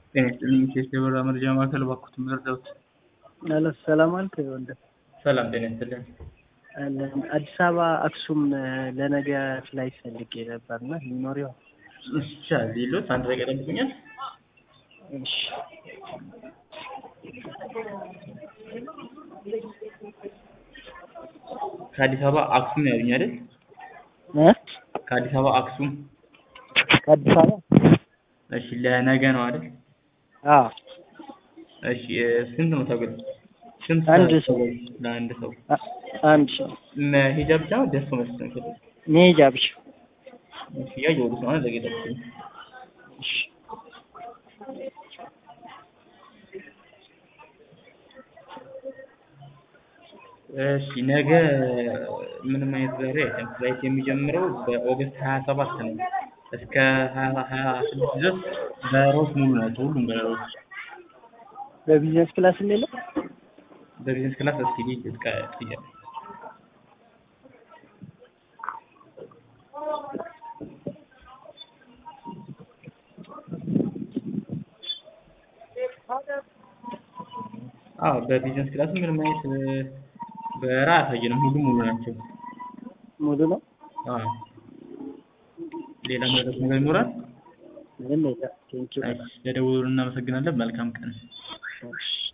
ጤና ይስጥልኝ ኬስ የበራ መረጃ ማዕከል እባክዎት ምረዳዎት? አሎ ሰላም አልክ ወንድም? ሰላም ጤና ይስጥልኝ። አለን አዲስ አበባ አክሱም ለነገ ፍላይት ፈልጌ ነበርና ሊኖር ይሆን? እሺ ሌሎት አንድ ደቂቃ ይጠብቁኛል። እሺ ከአዲስ አበባ አክሱም ነው ያሉኝ አይደል? እ ከአዲስ አበባ አክሱም ከአዲስ አበባ እሺ ለነገ ነው አይደል? አዎ እሺ ስንት ነው ተብሎ ስንት አንድ ሰው ለአንድ ሰው አ- አንድ ሰው መሄጃ ብቻ ነው ደርሶ መልስ ነው የሚፈልጉት? መሄጃ ብቻ እሺ እያየሁት ነው አንድ ደቂቃ ይጠብቁኝ። እሺ እሺ ነገ ምንም አይነት በረራ የለም። ፍላይት የሚጀምረው በኦገስት ሀያ ሰባት ነው። እስከ ሀያ ሀያ ስድስት ድረስ በረራዎች ሙሉ ናቸው። ሁሉም በረራዎች በቢዝነስ ክላስ የለም? በቢዝነስ ክላስ እስኪ ልሂድ እስከ ጥያቄ አዎ በቢዝነስ ክላስ ምንም አይነት በረራ አያሳየንም። ሁሉም ሙሉ ናቸው። ሙሉ ነው? አዎ ሌላ መረጃ ነገር ይኖራል? ምንም የለም። ቴንኪው እሺ ለደወሉ እናመሰግናለን። መልካም ቀን። እሺ